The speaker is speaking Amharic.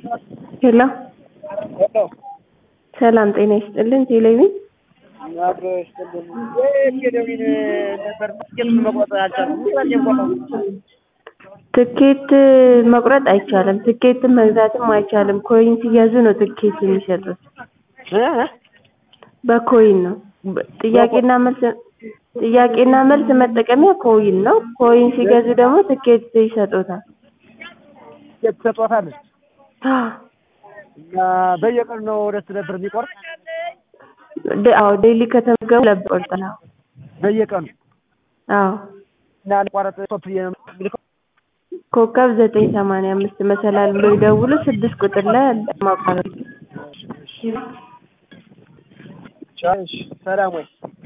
ሄሎ ሄሎ ሰላም ጤና ይስጥልን። ቴሌቪዥን አብሮ ይስጥልን። ቴሌቪዥን ነበር ትኬቱን መቁረጥ አልቻልኩም። ምክንያት የቆረው ትኬት መቁረጥ አይቻልም። ትኬትን መግዛትም አይቻልም። ኮይን ሲገዙ ነው ትኬት የሚሰጡት። በኮይን ነው። በ- ጥያቄና መልስ ጥያቄና መልስ መጠቀሚያ ኮይን ነው። ኮይን ሲገዙ ደግሞ ትኬት ይሰጡታል። ትኬት ትሰጧታል እና በየቀኑ ነው ወደ ነበር የሚቆርጥ ደ- አዎ ዴይሊ ከተመገቡ ለብ ቆርጥና በየቀኑ አዎ እና አንቋረጥ ቶፕ ብዬ ነው የምልከው። ኮከብ ዘጠኝ ሰማንያ አምስት መሰላል ብሎ ይደውሉ። ስድስት ቁጥር ላይ አለ ማቋረጥ እሺ፣ ሰላም ወይ